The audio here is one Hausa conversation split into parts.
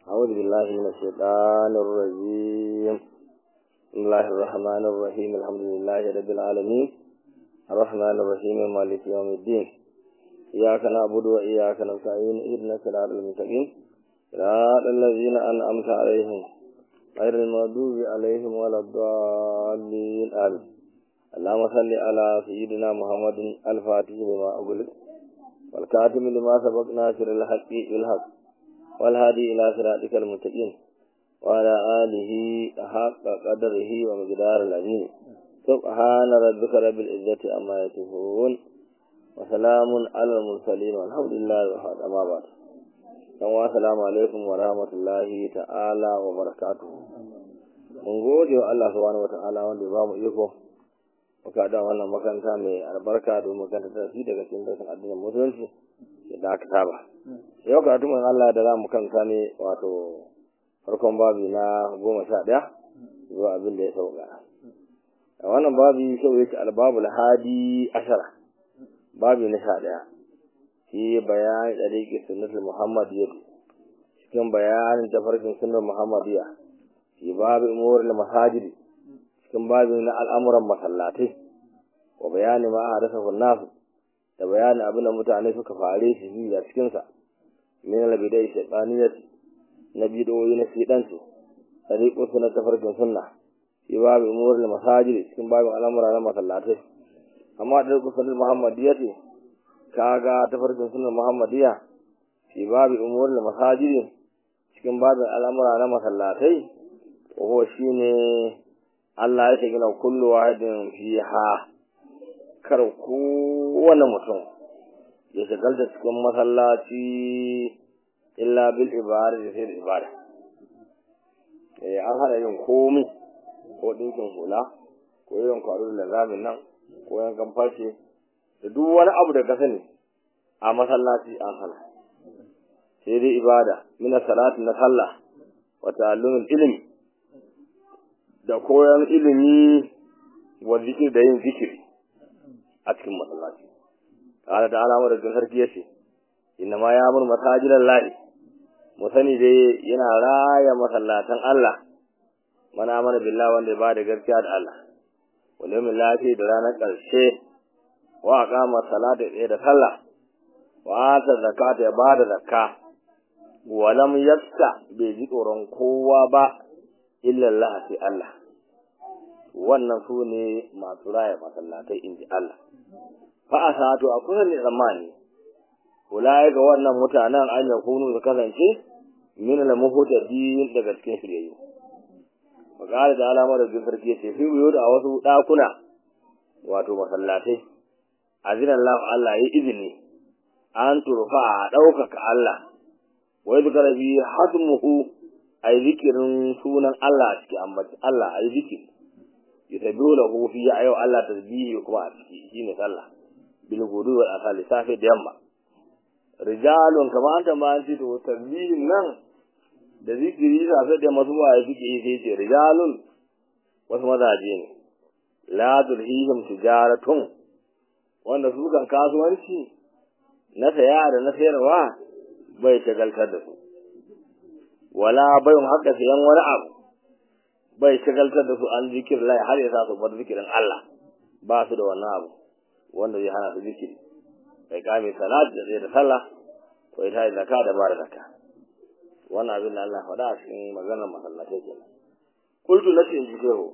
أعوذ بالله من الشيطان الرجيم بسم الله الرحمن الرحيم الحمد لله رب العالمين الرحمن الرحيم مالك يوم الدين إياك نعبد وإياك نستعين اهدنا الصراط المستقيم صراط الذين أنعمت عليهم غير المغضوب عليهم ولا الضالين آمين اللهم صل على سيدنا محمد الفاتح لما أغلق والكاتم لما سبق ناصر الحق بالحق والهادي إلى صراطك المستقيم وعلى آله حق قدره ومقدار العظيم سبحان ربك رب العزة عما يصفون وسلام على المرسلين والحمد لله وحد أما بعد السلام عليكم ورحمة الله تعالى وبركاته mun gode wa Allah subhanahu wa ta'ala wanda ba mu iko muka da wannan makaranta mai albarka domin makanta ta fi daga cikin darasin addinin musulunci da aka saba yau ka tuman Allah da za mu kanta ne wato farkon babi na goma sha ɗaya zuwa abin da ya sauka a wannan babi sau yake albabul hadi ashara babi na sha ɗaya shi bayani da rike sunnatul muhammadiyya cikin bayanin tafarkin sunnar muhammadiyya shi babu umurul masajidi cikin babin na al'amuran masallatai wa bayani ma a rasa nasu da bayani abin da mutane suka fare shi yi a cikinsa min albidai shaitaniyat na bidoyi na shidansu tariqu sunna tafarkin sunna shi babu umurul masajid cikin babin al'amura na masallatai amma da ku sunnah muhammadiyya ce kaga tafarkin sunnar muhammadiyya shi babu umurul masajid cikin babin al'amura na masallatai ko shine Allah ya gina kullu wahidin fiha kar kowane mutum ya shagalta cikin masallaci illa bil ibada da sai da ibada eh an hada yin komai ko dinkin hula ko yin kwaro da zamin nan ko yankan farce da duk wani abu da ka sani a masallaci an hana sai dai ibada mina salati na sallah wa ta'allumul ilmi da koyon ilimi wa zikir da yin zikiri a cikin masallaci ta'ala da alamar da sarki yace inna ma ya mun masajidan lahi mu sani dai yana raya masallatan Allah mana mana billahi wanda ya bada gaskiya da Allah wal yawmil lahi da ranar karshe wa aqama salata da sallah wa ata zakata ya bada zakka wa lam yakta bai ji tsoron kowa ba illa Allah sai Allah wannan su ne masu raya masallatai in ji Allah fa a sato a kusa ne tsammani ulai ga wannan mutanen an ya kunu su kasance min al muhtadin daga cikin shiryayyu magana da alamar da sarki ce fi biyo da wasu dakuna wato masallatai azinan Allah Allah ya izini an turfa a ɗaukaka Allah wai zikara bi hadmuhu ai zikirin sunan Allah a ciki amma Allah ai zikiri yusabbihu lahu fi ayu Allah tasbihi kuma a ciki shine sallah bil gudu wal asali safe da yamma rijalun kama anta ma anti to tasbihin nan da zikiri safe da masu ba suke yi sai ce rijalun wasu mazaje ne la tulhihim tijaratun wanda su kan kasuwanci na saya da na sayarwa bai shagaltar da su wala bayun haka sayan wani abu bai shagaltar da su an zikir lai har ya sa su bar zikirin Allah ba su da wannan abu wanda zai hana su zikiri bai kame salat da zai da sallah ko ita da zakka da ba da zakka wannan abin da Allah faɗa a cikin maganar masallatai kenan qultu lati in jikehu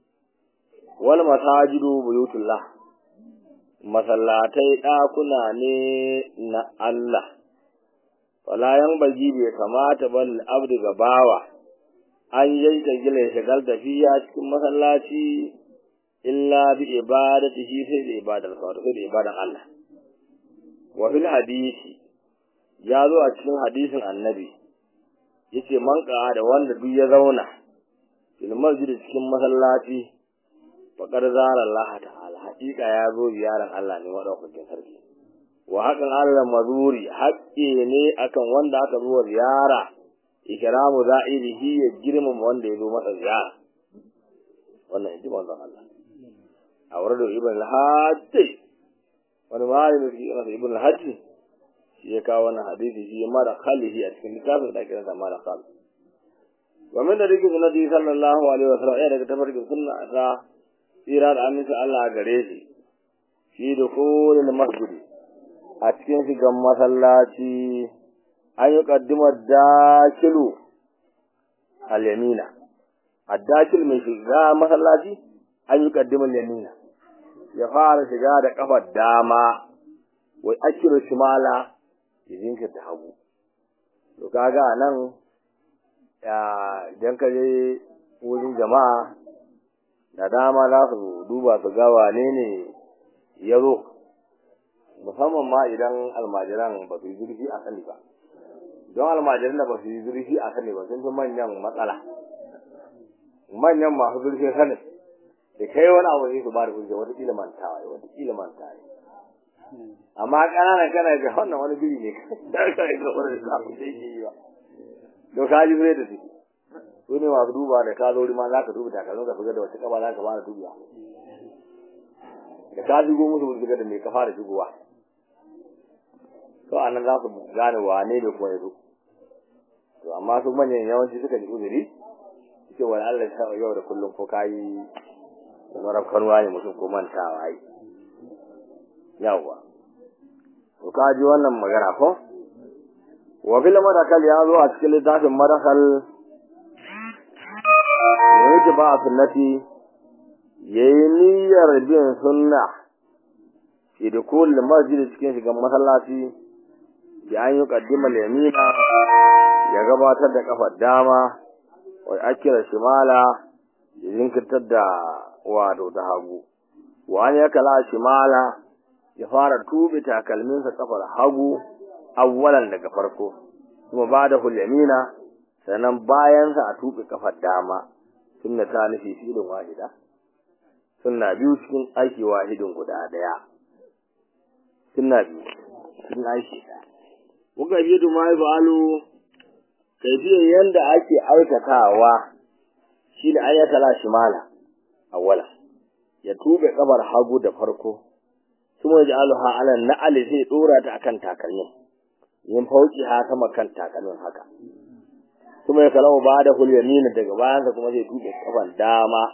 wal masajidu buyutullah masallatai ɗakuna ne na Allah wala yan bagi bai kamata bal abdu ga bawa an yanke gila shagal da fiya cikin masallaci illa bi ibadatihi sai da ibadar sa sai da ibadar Allah wa fil hadisi ya zo a cikin hadisin annabi yace man da wanda duk ya zauna fil masjid cikin masallaci faqad zara Allah ta'ala hakika ya zo ziyaran Allah ne madaukakin sarki wa hakan Allah mazuri haƙƙi ne akan wanda aka zo ziyara ikramu za'irihi ya girmama wanda ya zo masa ziyara wannan yaji manzon Allah a wurin ibn al-hajj wani malami shi yana ibn al-hajj shi ya kawo wannan hadisi shi mara khalihi a cikin littafin da ake nasa mara khal wa min da dake sunnati sallallahu alaihi wasallam ya daga tafarkin sunna ta tsira da aminci Allah gare shi shi da kullu masjidi a cikin shigan masallaci an yi kaddimar dakilu al-yamina addakil mai shiga masallaci an yi kaddimar yamina ya fara shiga da kafar dama wai akiru shimala ya jinkirta hagu to kaga nan ya idan ka je wurin jama'a da dama za su duba su ga wane ne ya zo musamman ma idan almajiran ba su yi zurfi a sani ba don almajiran da ba su yi zurfi a sani ba sun fi manyan matsala manyan masu zurfi sani da kai wani abu ne su ba da hujja wata kila mantawa ne wata kila mantawa ne amma ƙananan kana ga wannan wani biri ne da ka yi kamar da za ku sai yi ba to ka ji zai da su su ne masu duba da ka zo ma za ka duba takalmin ka figa da wata kaba za ka fara dubiya da ka shigo musu wuce da mai ka fara shigowa to anan za su gane wane ne kuma ya zo to amma su manyan yawanci suka ji uzuri ce wani Allah ya sa yau da kullum ko kayi marar kanuwa ne mutum ko mantawa yi yawwa to ka ji wannan magana ko wa bil madakal ya zo a cikin littafin madakal ne yake ba a sunnati yayi niyyar bin sunna fi dukul masjid cikin shigan masallaci bi an yi kaddima yamina ya gabatar da kafar dama wa akira shimala ya jinkirtar da wato ta hagu wa an ya kala shimala ya fara tube takalminsa kafar hagu awwalan daga farko kuma ba da hulyamina sannan bayansa a tube kafar dama sunna ta nufi filin wahida sunna biyu cikin aiki wahidin guda daya sunna biyu cikin aiki daya kuka biyu da ma fa'alu kaifiyar yanda ake aikatawa shi da an ya kala shimala awwala ya tube kabar hagu da farko kuma ya ja'aluha ala na'al zai dora ta akan takalmin yin fauki ha sama kan takalmin haka kuma ya kalamu ba da hulyamin daga bayansa kuma zai tube kafan dama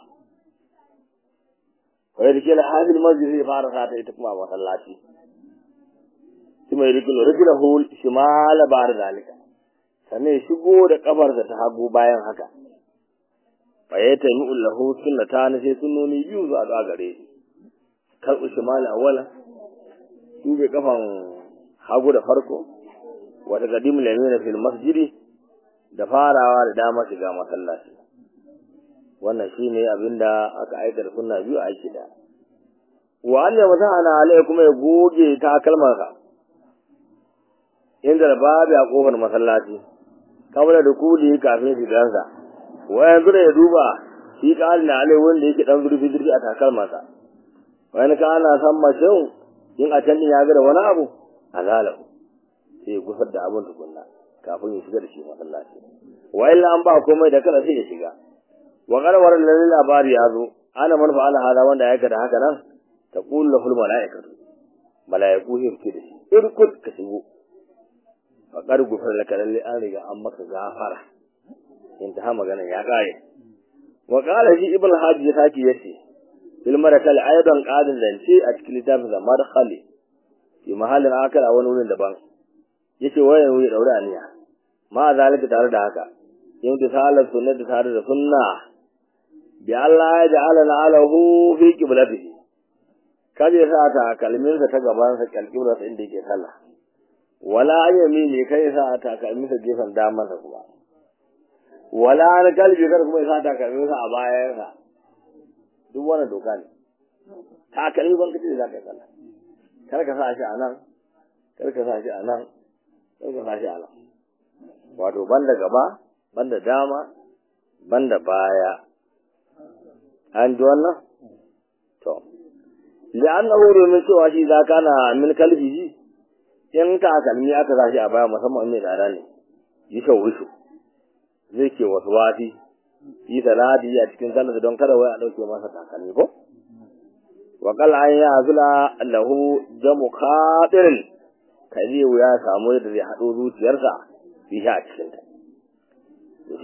wai da kila hadil masjid zai fara sa ta ita kuma masallaci kuma ya rikilo rikilo hul shimala ba da zalika sannan ya shigo da kafarsa ta hagu bayan haka fa ya taimi lahu sunnata na sai sunnoni biyu za a gare shi karɓi shimala wala tube kafan hagu da farko wata gadim lamina fil masjidi da farawa da dama shiga masallaci wannan shine abinda aka aikata sunna biyu a aiki da wa an yamsa ana alai kuma ya goge takalmansa inda babu a kofar masallaci kamar da kudi kafin shigansa wa yanzu da ya duba shi ƙalin alai wanda yake dan zurfi zurfi a takalmansa wani ka ana san mashin in a can ya ga da wani abu azalahu sai ya gusar da abin tukunna kafin ya shiga da shi masallaci wa illa an ba komai da kada sai ya shiga wa qarwar lil labari ya zo ana man fa'ala hada wanda ya aikata haka nan ta qul lahul malaikatu malaiku sai su da shi irkut ka shigo fa qad gufar laka lalle an riga an maka gafara intaha magana ya kare wa qala shi ibn hajji ya saki yace fil marakal aidan qadin zance a cikin littafin da madkhali fi mahallin akal a wani wurin daban yace wayan wuya daura aniya ma zalika tare da haka yin da salat sunna da tare da sunna bi Allah ya ja'ala alahu fi qiblatihi kaje sa ta kalmin sa ta gaban sa kalkibra sa inda yake sallah wala yamini kai sa ta kalmin sa gefen daman sa kuma wala na kalbi kar kuma sa ta kalmin sa a bayan sa duk wannan doka ne takalmi ban kace za ka sallah kar ka sa shi a nan kar ka sa shi a nan kar ka sa shi a nan wato banda gaba banda dama banda baya an ji wannan to li'annahu domin cewa shi za kana min kalbihi in takalmi aka sa shi a baya musamman mai tsada ne yi shawushu zai ke wasu wafi yi salati a cikin sallar don kada wai a dauke masa takalmi ko wa qal an ya zula lahu jamu khatirin kaje ya samu yadda zai hado zuciyarsa fi a cikin ta shi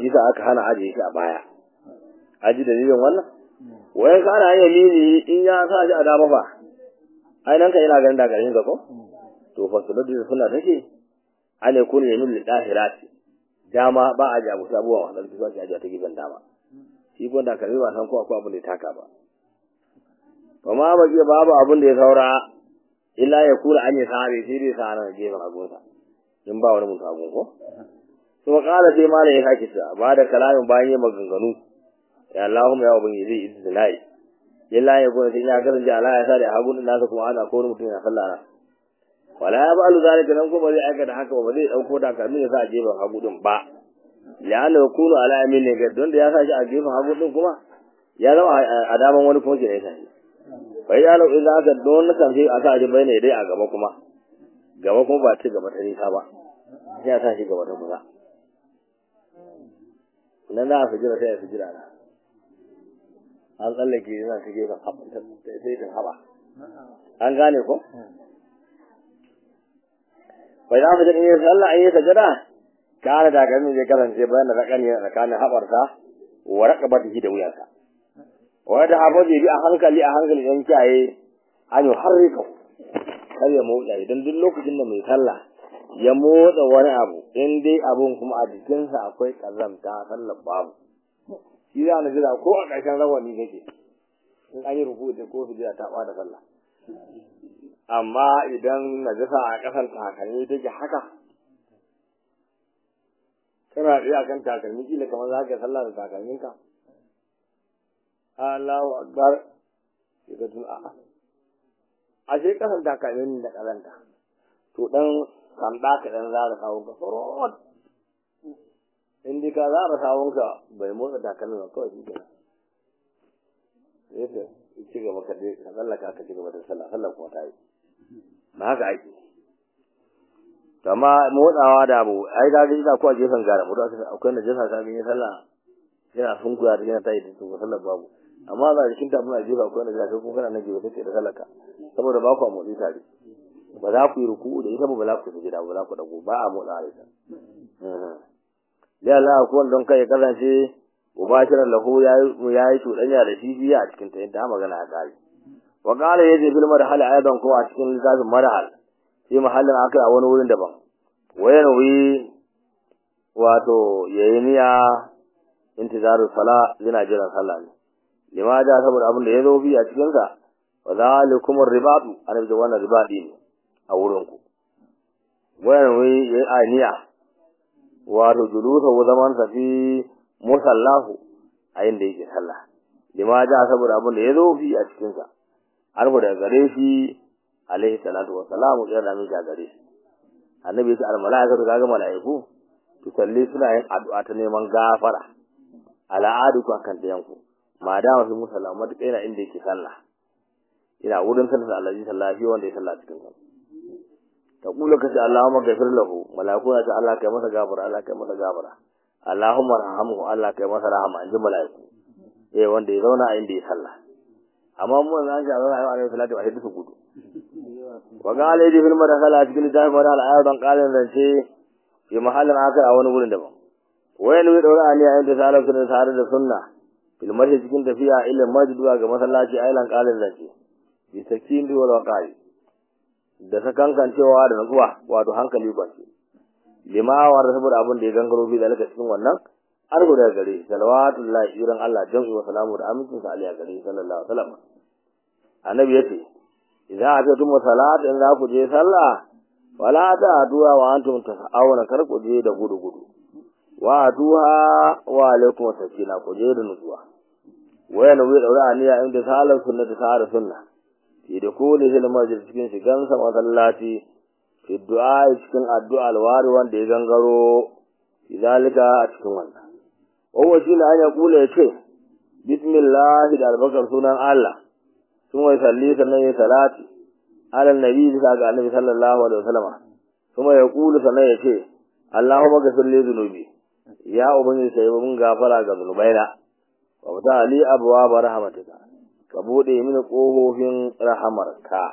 shi sa aka hana ajiye shi a baya aji dalilin wannan wayan ka ana yin mini in ya sa shi a dama fa ai nan ka yana ganin da garin ka ko to fa su da suna take ane kun yamin lidahirati dama ba a jabu sabuwa wannan su ake ajiya ta gidan dama shi ko da kalmi ba san ko akwai abin da ya taka ba to ma ba ji babu abin da ya saura illa ya kula an yi sahabi sai dai sa nan gefen agunsa in ba wani mutum agun ko to kala sai mala ya sake sa ba da kalamin bayan ya maganganu ya Allahumma ya ubangiji izinai illa ya kula sai ya kasance Allah ya sa da hagun nasa kuma ana ko mutum ya sallah na wala ya ba'alu zalika nan kuma zai aikata haka ba zai dauko da kamin ya sa a gefen hagu din ba la'anna yakunu ala yamin ne ga don da ya sa shi a gefen hagu din kuma ya zama a daman wani kuma ke ne sai bai ya lau idan aka don kan sai aka ji bai ne dai a gaba kuma gaba kuma ba ci gaba ta nisa ba sai ya sa shi gaba ta kusa nan da su jira sai ya su jira na an tsallake yana ta gefen sai ta haba an gane ko bai za su jira sallah an yi sajada kana da ganin zai kasance bayan da rakani tsakanin haɓarsa wa raƙabatihi da wuyansa wanda hafazi bi a hankali a hankali dan kiyaye an harrika kar ya motsa idan duk lokacin da mai sallah ya motsa wani abu in dai abun kuma a jikinsa akwai kazamta sallar babu shi za na jira ko a ƙarshen rawani kake in an yi rufu da ko su jira ta da sallah amma idan najasa a ƙasar takalmi take haka kana iya kan takalmi kila kamar za ka sallah da takalminka Allahu akbar sai ka tun a'a ashe kasan takalmin da karanta to dan kanda ka dan zara kawo ka farot in dai ka zara kawo ka bai motsa takalmin ba kawai shi kenan sai ci gaba ka dai ka tsallaka ka ci gaba da sallah sallah kuma ta yi ba haka ake amma motsawa da abu ai ga ga ina ko a gefen gara mu da akwai najasa ka ga sallah yana sunkuya da yana tayi da su sallar babu amma za jikin ta muna jefa ko na jafi ko kana na jefa take da salaka saboda ba ku motsi tare ba za ku yi ruku da ita ba ba za ku sujada ba za ku dago ba a motsa da ita ya Allah ko don kai kasance mubashiran lahu yayi yayi tudanya da shi biya a cikin ta inda magana ya kare wa qala yaji bil marhal aidan ko a cikin littafin marhal sai mahallin akai a wani wurin daban wayan wi wato yayi niyya intizaru sala yana jiran sallah ne lima ja saboda abin da ya zo bi a cikin sa wa zalikum ribatu annabi da wannan ribadi ne a wurin ku wayan wi yayi aniya wato julusa wa zaman sa fi musallahu a inda yake sallah lima ja saboda abin da ya zo bi a cikin sa arba daga gare shi alaihi salatu wa salamu ya rami ga gare shi annabi ya ce al malaikatu kaga malaiku tusalli suna yin addu'a ta neman gafara al'adu ku akan dayan ku ma da wasu musalla matuƙa yana inda yake sallah ina wurin sallah da Allah sallah shi wanda ya sallah cikin sa ta kula kace Allahumma ghafir lahu malaiku ya ce Allah kai masa gafara Allah kai masa gafara Allahumma rahamhu Allah kai masa rahama inji malaiku eh wanda ya zauna a inda ya sallah amma mu nan ga Allah alaihi salatu wa sallam gudu wa qala yadi fil madakhala cikin jami'ar madal ayatan qalan zance fi mahallin akai a wani wurin daban wayan wi daura ani ayin da salatu da tare da sunna fil marhi cikin tafiya ila masjid ga masallaci ailan qalan zance bi sakin wal waqai da sakankan cewa da nutsuwa wato hankali kwanci lima wa saboda abin da ya gangaro bi zalika cikin wannan an guda gare salawatullahi iran Allah jam'i wa salamu da amincin sa alaihi gare sallallahu alaihi wasallam annabi yace idan aka tuma salat in za ku je sallah wala ta addu'a wa antum tasawuna kar ku je da gudu gudu wa addu'a wa alaikum sakina ku je da nutsuwa wayan wi daura aniya inda salat sunna ta sara sunna fi da kulli hil masjid cikin shigan sa masallaci fi du'a cikin addu'a alwari wanda ya gangaro idalika a cikin wannan wawa shi ne an ya kula ya ce bismillah da albakar sunan Allah sun wai salli sannan ya salati alal nabi bisa ga annabi sallallahu alaihi wasallam kuma ya kula sannan ya ce Allahumma ghfir li dhunubi ya ubangiji sai mun gafara ga zunubaina wa ta ali abwa rahmatika ka bude mini kofofin rahamarka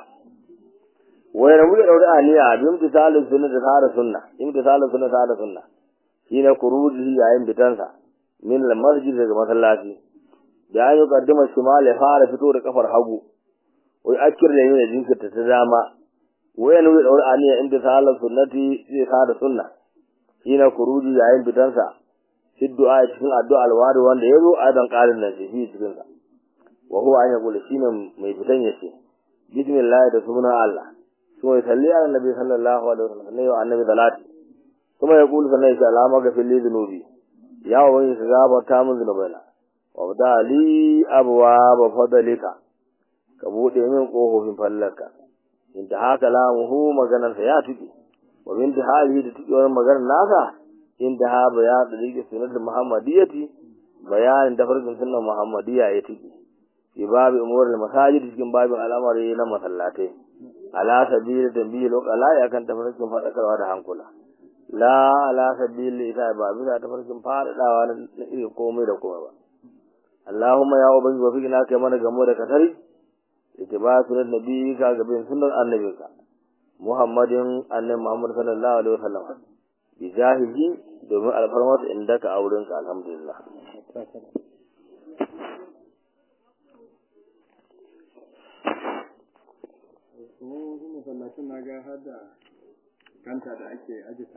wai rabu da daure aliya bi imtisalin sunna da tsara sunna imtisalin sunna da tsara sunna shine kuruji yayin bitansa min masjid daga masallaci da an yi kaddama shimal ya fara fito da kafar hagu wai akir da yin jinkirta ta dama wayan wai daura aniya inda sahalar sunnati zai sada sunna shine kuruji yayin fitansa fi du'a cikin addu'a alwari wanda yazo adan qarin nan shi cikin sa wa huwa an yaqulu shine mai fitan yace bismillah da sunan Allah kuma ya salli ala nabi sallallahu alaihi wasallam ne wa annabi salati kuma ya kulu sannan ya alama ga fili zunubi ya wani ka gafarta min zunubaina wa bada li abwa fadlika ka bude min kofofin fallarka inda haka lamuhu maganar sa ya tuki wa min hali da tuki wannan maganar naka inda ha bayan da rike sunnat muhammadiyyati bayanin da farkin sunnar muhammadiyya ya tuki fi babu umurul masajid cikin babin al'amari na masallatai ala sabili tambihi lokala ya kan tafarkin fadakarwa da hankula la ala sabili ita ba bisa tafarkin fadadawa na iri komai da komai ba Allahumma ya ubangi wa fikina kai mana gamo da katari ittiba sunan nabi ka gabin sunnar annabinka Muhammadin annabi Muhammad sallallahu alaihi wasallam bi jahihi domin alfarmar indaka aurenka alhamdulillah masallacin na ga har da kanta da ake aji